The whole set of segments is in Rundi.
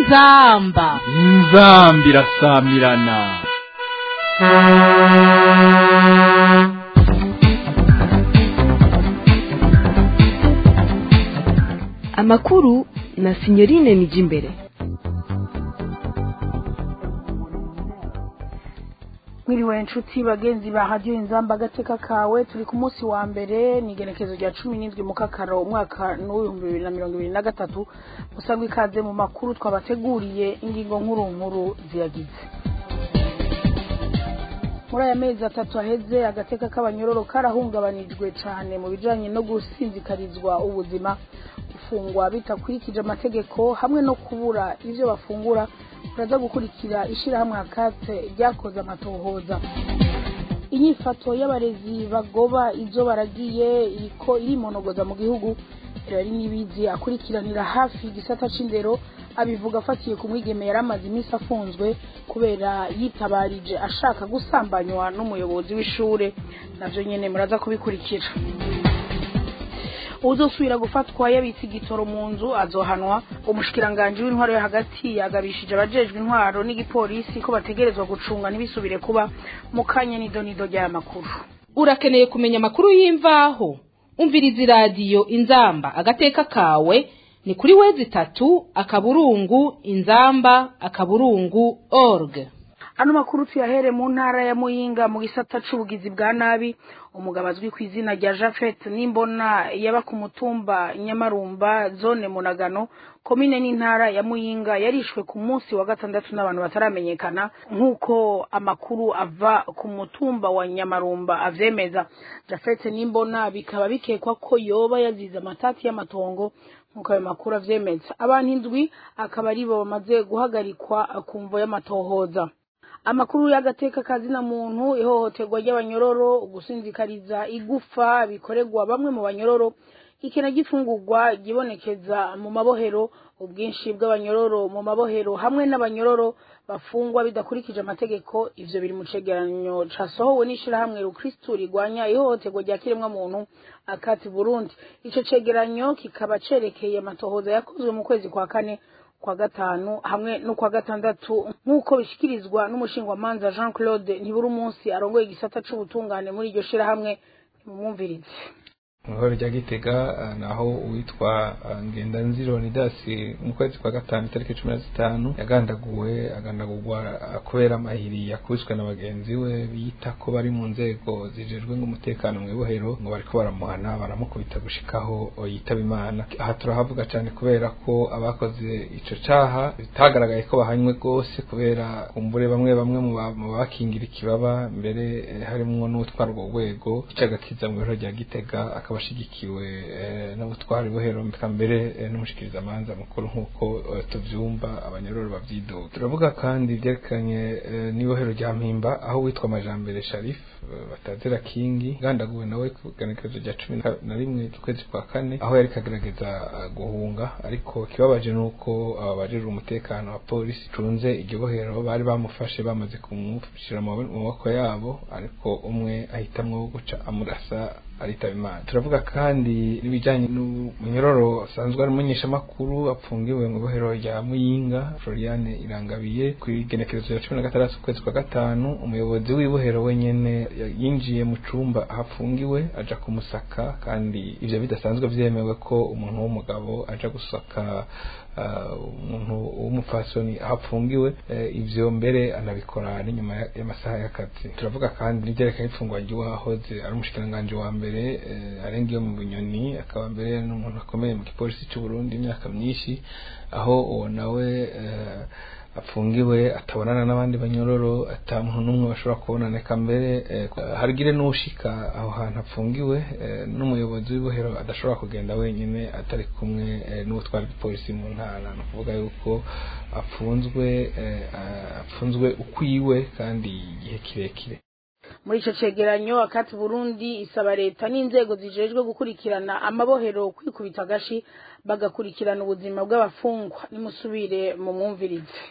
inzamba inzambi irasamirana amakuru na sinyorine nijimbere mwiriwe inshuti bagenzi ba radiyo inzamba agateka kawe turi ku munsi wa mbere ni igenekezo rya cumi n'indwi mu kakaro umwaka n'uw'ibihumbi bibiri na mirongo ibiri na gatatu musangwa ikaze mu makuru twabateguriye ingingo nkuru nkuru ziyagize muri aya mezi atatu aheze agateka k'abanyororo karahungabanijwe cyane mu bijanye no gusinzikarizwa ubuzima gufungwa bitakurikije amategeko hamwe no kubura ivyo bafungura turaza gukurikira ishirahamwe akate ryakoze amatohoza inyifato y'abarezi bagoba izo baragiye iriko irimonogoza mu gihugu rero n'ibizi akurikiranira hafi igisata c'indero abivuga afatiye ku mwigeme yari amaze iminsi afunzwe kubera yitabarije ashaka gusambanywa n'umuyobozi w'ishure navyo nyene muraza kubikurikira uzosubira gufatwa yabitse igitoro mu nzu azohanwa umushikiranganji w'intwaro yo hagati yagabishije abajejwe intwaro n'igipolisi ko bategerezwa gucunga ntibisubire kuba mu kanya n'idonido ry'aya makuru urakeneye kumenya amakuru y'imvaho umviriza iradiyo inzamba agateka kawe ni kuri wezi itatu akaburungu inzamba akaburungu org ano makuru tuyahere mu ntara ya muyinga mu gisata c'ubugizi bwa nabi umugabo azwi ku izina rya jafet n'imbona yaba ku mutumba nyamarumba zone munagano komine n'intara ya muyinga yarishwe ku munsi wa gatandatu n'abantu bataramenyekana nk'uko amakuru ava ku mutumba wa nyamarumba avyemeza jafet n'imbona bikaba bikekwa ko yoba yazize amatati y'amatongo nk'uko ayo makuru avyemeza abantu indwi akaba aribo bamaze guhagarikwa ku mvo y'amatohoza amakuru y'agateka kazina muntu ihohoterwa ry'abanyororo gusinzikariza igufa bikorerwa bamwe mu banyororo ikena gifungurwa gibonekeza mu mabohero ubwinshi bw'abanyororo mu mabohero hamwe n'abanyororo bafungwa bidakurikije amategeko ivyo biri mu cegeranyo casohowe n'ishirahamwe rukristu rigwanya ihohoterwa rya kiremwa muntu akati burundi ico cegeranyo kikaba cerekeye amatohoza yakozwe mu kwezi kwa kane kwa gatanu hamwe no kwa gatandatu nk'uko bishikirizwa n'umushingwamanza Jean Claude ntiburi umunsi arongoye igisata c'ubutungane muri iryo shirahamwe nimumwumvirize muhoro rya gitega naho uwitwa ngendanziro nidasi mu kwezi kwa gatanu itariki cumi na zitanu yagandaguwe agandagurwa kubera amahiri yakubiswe na bagenzi we bita ko bari mu nzego zijejwe umutekano mu ibohero ngo bariko baramuhana baramukubita gushikaho yitaba imana aha turahavuga cyane kubera ko abakoze ico caha bitagaragaye ko bahanywe rwose kubera kumbure bamwe bamwe mu bakingira ikibaba mbere harimwo n'utwara urwo rwego icagakiza mu bihoro rya gitega akaba abashigikiwe n'ubutwari buhero mbere n'umushikiriza amanza mukuru nk'uko tuvyumva abanyororo bavyidoga turavuga kandi vyerekanye n'ibohero rya mpimba aho witwa amajambere sharif batazira kingi gandaguwe nawe ku ganekerezo rya cumi na rimwe z'ukwezi kwa kane aho yariko agerageza guhunga ariko kibabaje nuko abajejwe umutekano wa polisi cunze iryo bohero bari bamufashe bamaze kumushira mu maboko yabo ariko umwe ahitamwo guca amurasa aritaba imana turavuga kandi n'ibijyanye n'umunyororo asanzwe ari umumenyeshamakuru apfungiwe mu bohero rya muyinga floriane irangabiye ku igenekerezo ya cumi na gatandatu ukwezi kwa gatanu umuyobozi w'ibohero wenyene yinjiye mu cumba aho apfungiwe aja kumusaka kandi ivyo bidasanzwe vyemewe ko umuntu w'umugabo aja gusaka umuntu w'umupfasoni aho apfungiwe ivyo mbere anabikora n'inyuma y'amasaha y'akazi turavuga kandi n'ivyerekanye ifungwa ry'uwahoze ari umushikiranganji wa mbere arenga iyo mu bunyoni akaba mbere n'umuntu akomeye mu gipolisi cy'u Burundi imyaka myinshi aho uwo nawe apfungiwe atabonana n'abandi banyororo ata muntu n'umwe bashobora kubonana eka mbere harigire n'ushika aho hantu apfungiwe n'umuyobozi w'ibohero adashobora kugenda wenyine atari kumwe n'utwara igipolisi mu ntara ni ukuvuga yuko apfunzwe apfunzwe ukwiwe kandi igihe kirekire muri ico cegeranyo akati burundi isaba leta n'inzego zijejwe gukurikirana amabohero kwikubita agashi bagakurikirana ubuzima bw'abafungwa nimusubire mu mwumvirize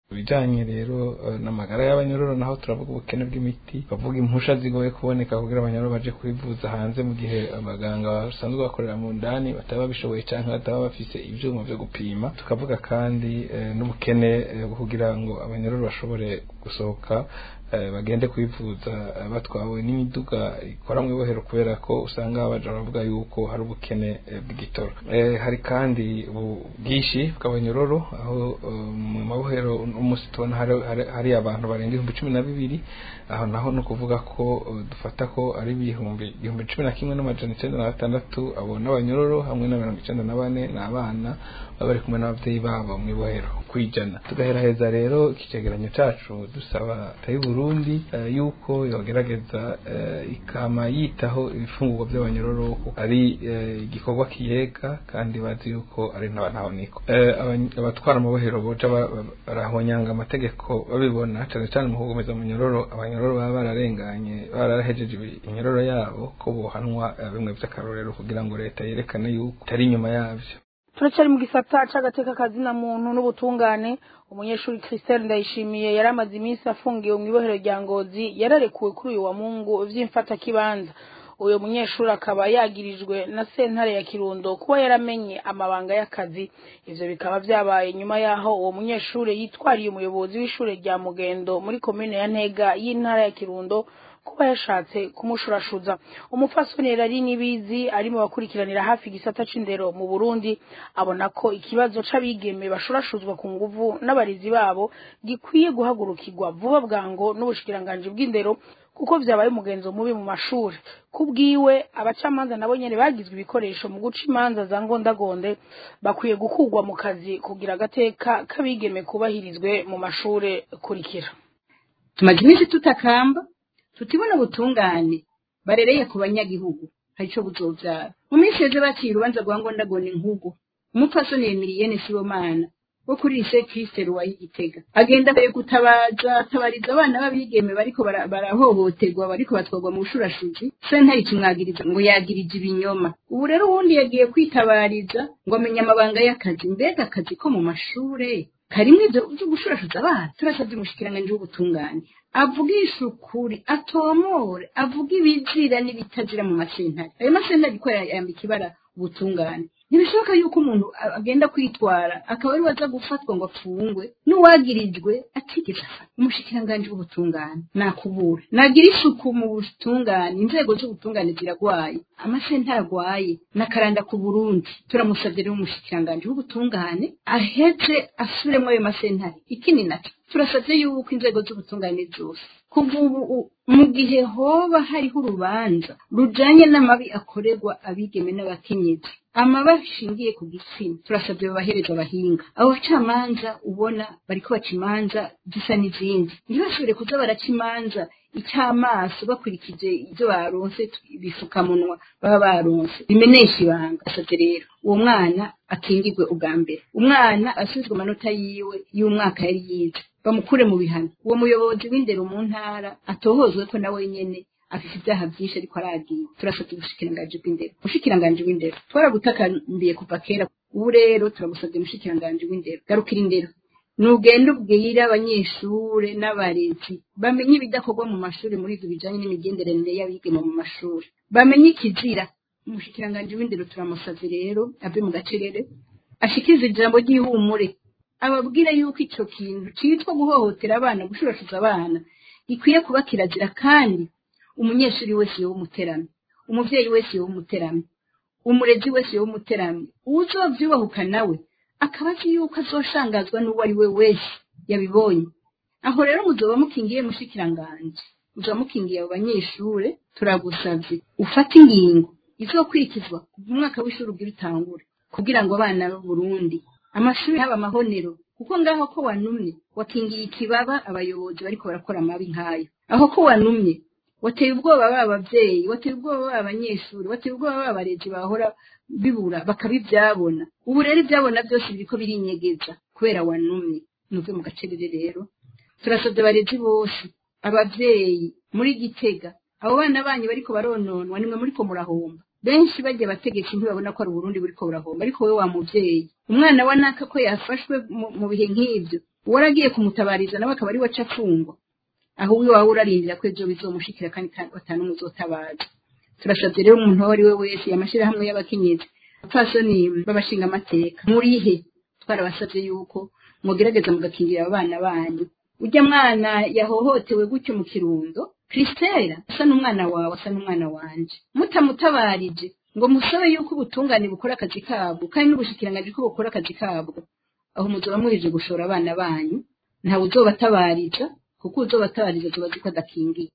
ibijanye rero eh, n'amagara y'abanyororo naho turavuga ubukene bw'imiti bavuga impusha zigoye kuboneka kugira abanyororo baje kwivuza hanze mu gihe abaganga basanzwe bakorera mu ndani bataba babishoboye canke bataba bafise ivyuma vyo gupima tukavuga kandi eh, n'ubukene eh, bwo kugira ngo abanyororo bashobore gusohoka eh, bagende kwivuza eh, batwawe n'imiduga ikora mu ibohero kubera ko usanga baja baravuga yuko hari ubukene eh, bw'igitoro Eh, hari kandi ubwinshi bw'abanyororo aho eh, mu mabohero umunsi tubona hari, hari, hari abantu barenga ibihumbi cumi na bibiri aho naho ni ukuvuga ko eh, dufata ko ari ibihumbi igihumbi cumi na kimwe n'amajana icenda na batandatu abo n'abanyororo hamwe na mirongo icenda na bane ni abana baba bari kumwe n'abavyeyi babo mu ibohero kwijana tugaheraheza rero iki cegeranyo cacu dusaba leta y'u Burundi eh, yuko yogerageza eh, ikama yitaho ibifungurwa by'abanyororo kuko ari eh, igikorwa kiyega kandi bazi yuko ari n'abantabaniko eh, abany- abatwara amabohero boja ba- ba- barahonyanga amategeko babibona cane cane mu kugomeza amanyororo abanyororo baba bararenganye barahejeje ibi- inyororo yabo ko bohanwa eh, bimwe vy'akarorero kugira ngo leta yerekane yuko itari inyuma yavyo turacyari mu gisata c'agateka kazina muntu n'ubutungane umunyeshuri christelle ndayishimiye yari amaze iminsi afungiwe mu ibohero rya ngozi yararekuwe kuri uyu wa mungu vy'imfatakibanza uyu munyeshuri akaba yagirijwe na sentare ya kirundo kuba yaramenye amabanga y'akazi ivyo bikaba vyabaye nyuma yaho uwo munyeshuri yitwariye umuyobozi w'ishure rya mugendo muri komine ya ntega y'intara ya kirundo kuba yashatse kumushurashuza umupfasoni rari nibizi ari mu bakurikiranira hafi igisata c'indero mu Burundi abona ko ikibazo c'abigeme bashurashuzwa ku nguvu n'abarezi babo gikwiye guhagurukirwa vuba bwango n'ubushikiranganji bw'indero kuko vyabaye umugenzo mubi mu mashuri kubwiwe abacamanza nabo nyene bagizwe ibikoresho mu guca imanza za ngondagonde bakwiye gukurwa mu kazi kugira agateka k'abigeme kubahirizwe mu mashure kurikira tumaze iminsi tutakamba tutibona ubutungane barereye ku banyagihugu hari ico buzovyara mu minsi yeze baciye urubanza rwa ngondagona inkugu umupfasoni yemiriyene sibomana wo kuri lise kriste ruwa y'igitega agenda kare gutabaza atabariza abana b'abigeme bariko bara- barahohoterwa bariko batwarwa mu bushurashuzi sentare ikimwagiriza ngo yagirije ibinyoma ubu rero uwundi yagiye kwitabariza ngo amenye amabanga y'akazi mbega akazi ko mu mashure karimwo ivyo vyo gushurashuza abana turasavye umushikiranganji w'ubutungane avugisha ukuri atomore avuga ibizira n'ibitazira mu masentare ayo masentare ariko yambika ibara ubutungane ntibishoboka yuko umuntu a- agenda kwitwara akaba ari waza gufatwa ngo apfungwe n'uwagirijwe atigeze afatwa umushikiranganji w'ubutungane nakubura nagira isuku mu butungane inzego z'ubutungane ziragwaye amasentare agwaye nakaranda ku burundi turamusavye rero umushikiranganji w'ubutungane aheze asubiremwo ayo masentare ikindi naco turasavye yuko inzego z'ubutungane zose kuva ubu u- mu gihe hoba hariho urubanza rujanye n'amabi akorerwa abigeme n'abakenyezi amabi ashingiye ku gitsina turasabye babahereza abahinga abo bacamanza ubona bariko baca imanza zisa n'izindi ntibashobore kuza baraca imanza icy'amaso bakurikije ibyo baronse ibifukamunwa baba baronse bimenesha ibanga asabye rero uwo mwana akingirwe ubwa mbere umwana asubizwe amanota yiwe y'umwaka yari yize bamukure mu bihano uwo muyobozi w'indero mu ntara atohozwe ko nawe nyene afite ibyaha byinshi ariko aragiye turasabye ubushikiranganji bw'indero ubushikiranganji w'indero twaragutakambiye kuva kera ubu rero turagusabye umushikiranganji w'indero garukira indero nugenda ubwira abanyeshure n'abarezi bamenye ibidakorwa mu mashuri muri ibyo bijanye n'imigenderanire y'abigeme mu mashuri bamenye ikizira umushikiranganji w'indero turamusavye rero ave mu gacerere ashikirize ijambo ry'ihumure ababwira yuko ico kintu citwa guhohotera abana gushurashuza abana gikwiye kuba kirazira kandi umunyeshuri wese yoba umuteramyi umuvyeyi wese yoba umuteramyi umurezi wese yoba umuteramyi uwuzovyubahuka nawe akaba azi yuko azoshangazwa n'uwo ari we wese yabibonye aho rero muzoba mukingiye mushikiranganje muzoba mukingiye abo banyeshure turagusavye ufate ingingo izokurikizwa kuva umwaka w'ishuri ugira utangure kugira ngo abana b'uburundi amashuri haba amahonero kuko ngaho ko wanumye wakingiye ikibaba abayobozi bariko barakora amabi nk'ayo aho ko wanumye wateye ubwoba ba abavyeyi wateye ubwoba ba abanyeshuri wateye ubwoba ba abarezi bahora bibura bakabivyabona ubu rero ivyabona byose biriko birinyegeza kubera wanumye nuve mu gacerere rero turasabye abarezi bose abavyeyi muri gitega abo bana banyu bariko barononwa nimwe muriko murahomba benshi bagiye bategetsi ntibabona ko ari uburundi buriko burahomba ariko wowe wa muvyeyi umwana wa naka ko yafashwe mu- mu bihe nk'ivyo uwaragiye kumutabariza nawe akaba ari we aca afungwa aho wiwe waba urarindira ko ejo bizomushikira kandi batanu muzotabaza turasabye rero umuntu uwo ari we wese amashyirahamwe y'abakenyezi abapfasoni b'abashinga amateka murihe twarabasabye yuko mugerageza mugakingira abana banyu ujya mwana yahohotewe gutyo mu kirundo christela asa n'umwana wawe asa n'umwana wanje mutamutabarije ngo musabe yuko ubutungane bukora akazi kabwo kandi n'ubushikiranganji ko bukora akazi kabwo aho muzoba muheje gushora abana banyu ntawe uzobatabariza kuko uzobatabariza tuba ko adakingiye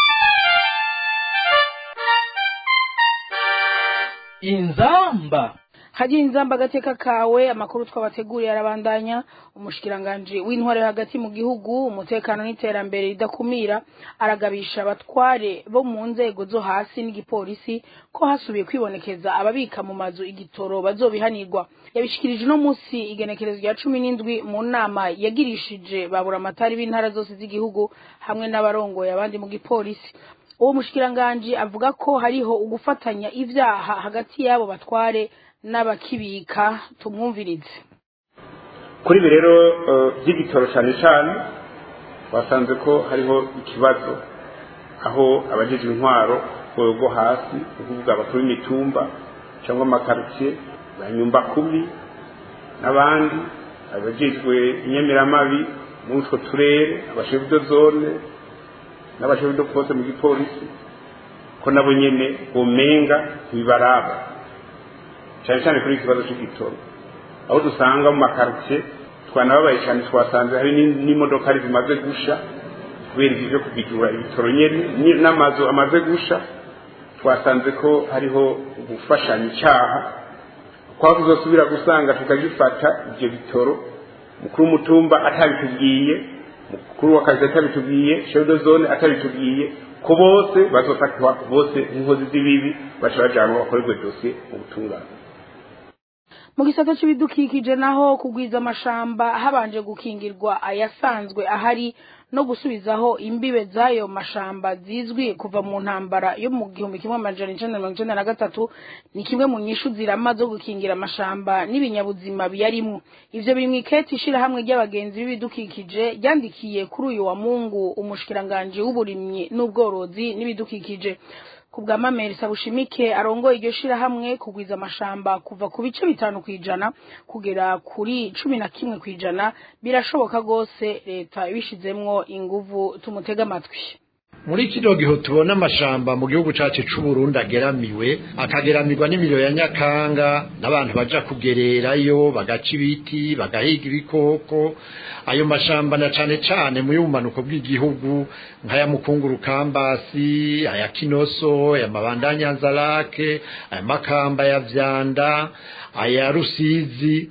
inzamba hagira inzamba agateka kawe amakuru twabateguriye arabandanya umushikiranganji w'intware hagati mu gihugu umutekano n'iterambere ridakumira aragabisha abatware bo mu nzego zo hasi n'igipolisi ko hasubiye kwibonekeza ababika mu mazu igitoro bazobihanirwa yabishikirije uno munsi igenekerezo rya cumi n'indwi mu nama yagirishije babura amatari b'intara zose z'igihugu hamwe n'abarongoye abandi mu gipolisi uwo mushikiranganji avuga ko hariho ugufatanya ivyaha hagati y'abo batware n'abakibika tumwumvirize kuri ibi rero by'igitoro cyane cyane basanze ko hariho ikibazo aho abajejwe intwaro ku rwego rwo hasi ni ukuvuga abakuru b'imitumba cyangwa amakarutsiye ba nyumba kubi n'abandi abajejwe inyamiramabi muri utwo turere abashefu zone n'abashefu poste mu gipolisi ko nabo nyene bomenga ntibibaraba cyane cyane kuri iki kibazo cy'igitoro aho dusanga mu makaritsiye twanababaye cyane twasanze hari n'imodokari zimaze gusha kubera ibyo byo kubigura ibitoro nyene n'amazu amaze gusha twasanze ko hariho gufashanya icyaha kwa kuzosubira gusanga tukagifata ibyo bitoro mukuru w'umutumba atabitubwiye mukuru w'akazi atabitubwiye shedo zone atabitubwiye ko bose bazofatwa bose nk'inkozi z'ibibi baca bajanwa bakorerwe dosiye mu butungane mu gisata cy'ibidukikije naho kugwiza amashamba habanje gukingirwa ayasanzwe ahari no gusubizaho imbibe z'ayo mashamba zizwi kuva mu ntambara yo mu gihumbi kimwe amajana icenda mirongo icenda na gatatu ni kimwe mu nyishu zirama zo gukingira amashamba n'ibinyabuzima biyarimwo ivyo biri mw'iketi ishirahamwe ry'abagenzi b'ibidukikije ryandikiye kuri uyu wa mungu umushikiranganji w'uburimyi n'ubworozi n'ibidukikije ku bwa mameri sabushimike arongoye iryo shirahamwe kugwiza amashamba kuva ku bice bitanu kw'ijana kugera kuri cumi na kimwe kw'ijana birashoboka rwose leta ibishizemwo inguvu tumutega amatwi muri kino gihe tubona amashamba mu gihugu cyacu cy'u Burundi ageramiwe akageramirwa n'imiriro ya nyakanga n'abantu baja kugererayo bagaca ibiti bagahiga ibikoko ayo mashamba na cane cane mu y'ubumanuko bw'igihugu nk'aya mukunguru kambasi aya kinoso aya mabanda nyanzarake aya makamba ya vyanda aya rusizi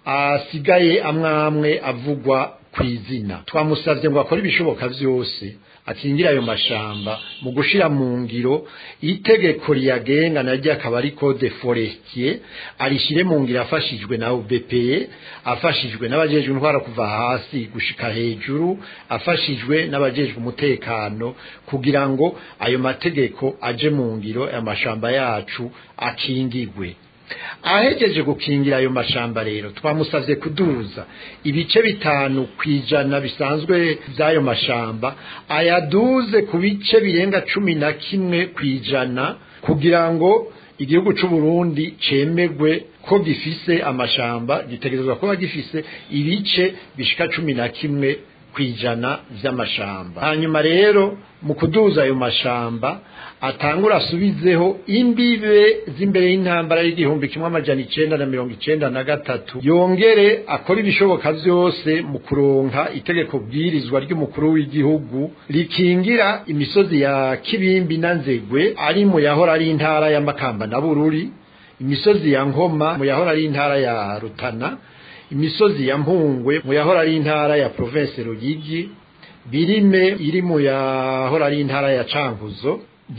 asigaye amwamwe avugwa kw'izina twamusavye ngo akore ibishoboka vyose akingira ayo mashamba mu gushira mu ngiro itegeko riyagenga naryo akaba ari code forestier arishire mu ngiro afashijwe na UBPE afashijwe n'abajejwe intwara kuva hasi gushika hejuru afashijwe n'abajejwe umutekano kugira ngo ayo mategeko aje mu ngiro aya mashamba yacu akingigwe ahegeje gukingira ayo mashamba rero twamusavye kuduza ibice bitanu kwijana bisanzwe by'ayo mashamba ayaduze ku bice birenga cumi na kimwe kwijana kugira ngo igihugu c'u Burundi cemegwe ko gifise amashamba gitegerezwa kuba gifise ibice bishika cumi na kimwe kwijana vy'amashamba hanyuma rero mu kuduza ayo mashamba atangura asubizeho imbibe z'imbere y'intambara y'igihumbi kimwe amajana icenda na mirongo icenda na gatatu yongere akora ibishoboka vyose mu kuronka itegeko bwirizwa ry'umukuru w'igihugu rikingira imisozi ya kibimbi na nzegwe ari mu yahora ari intara ya makamba na bururi imisozi ya nkoma mu yahora ari intara ya rutana imisozi ya mpungwe mu yahora ari intara ya province ruyigi birime iri mu yahora ari intara ya cankuzo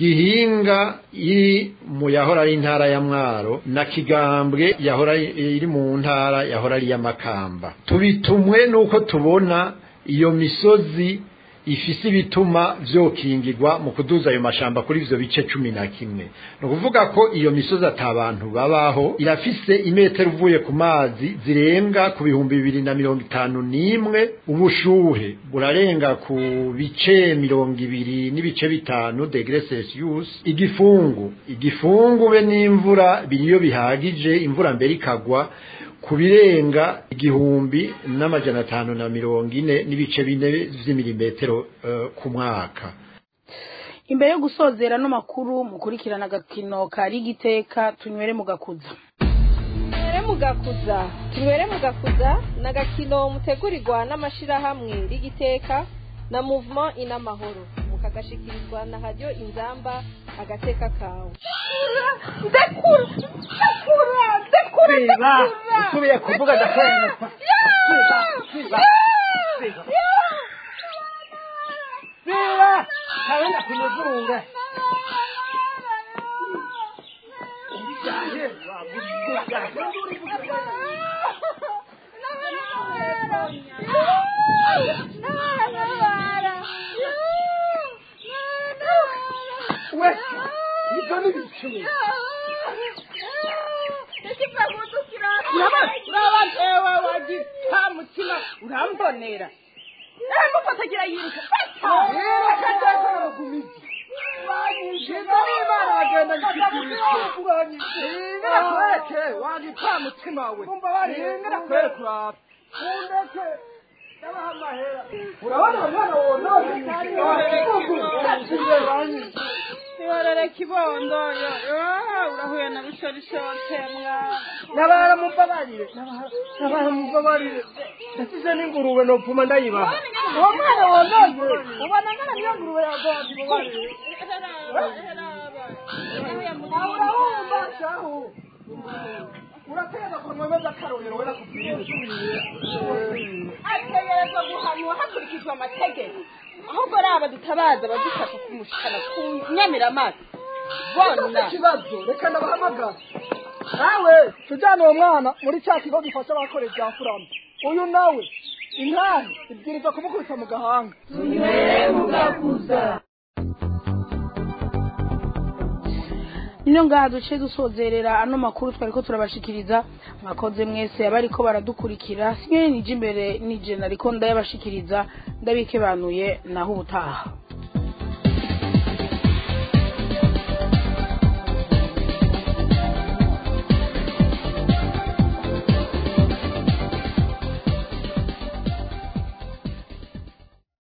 gihinga iri mu yahora ari intara ya mwaro na kigambwe yahora iri mu ntara yahora ari ya makamba tubitumwe nuko tubona iyo misozi ifise ibituma vyokingirwa mu kuduza ayo mashamba kuri ivyo bice cumi na kimwe ni ukuvuga ko iyo misozi ata bantu babaho irafise imetero uvuye ku mazi zirenga ku bihumbi bibiri na mirongo itanu n'imwe ubushuhe burarenga ku bice mirongo ibiri n'ibice bitanu degre celsius igifungu igifungu be n'imvura biriyo bihagije imvura mbere ikagwa ku birenga igihumbi n'amajana atanu na mirongo ine n'ibice bine vy'imilimetero uh, ku mwaka imbere yo gusozera no makuru mukurikirana agakino kari igiteka tunywere mu gakuza tunywere mu gakuza tunywere mu gakuza ni agakino mutegurirwa n'amashirahamwe rigiteka na movement inamahoro mukagashikirizwa na radio inzamba agateka kawe ndekura ndekura ndekura ndekura usubiye kuvuga ndakwemeza siba siba siba kabenda kunuzurunga we ibyo ni bicumi urabatewe wagita mutima urambonera mufatagira yiruka ngakwereke wagita mutima we ngakwereke uraba undeke ndabaha amahera urabona umwana wonone ihorere kibondo yo urahuye na bishorishoshe mwana nabara mumbabarire nabara mumbabarire ndasize n'ingurube nopfuma ndayibaha uwo mwana wonone ubona ngana niyo ngurube yagoye mumbabarire urahumba shahu urategeza kunwemeza akarorero wera kubwira ategerezwa guhanwa hakurikijwe amategeko ahubwo raba dutabaza badufasha kumushikana ku nyamiramazi bona ikibazo reka ndabahamagara nawe tujyane uwo mwana muri cya kigo gifasha abakorera ibya furama uyu nawe intare ibwirizwa kumukubita mu gahanga tunywere mugakuza niyo ngaha duce dusozerera ano makuru twari ko turabashikiriza mwakoze mwese abariko baradukurikira sinye nije imbere nije nariko ndayabashikiriza ndabikebanuye naho ubutaha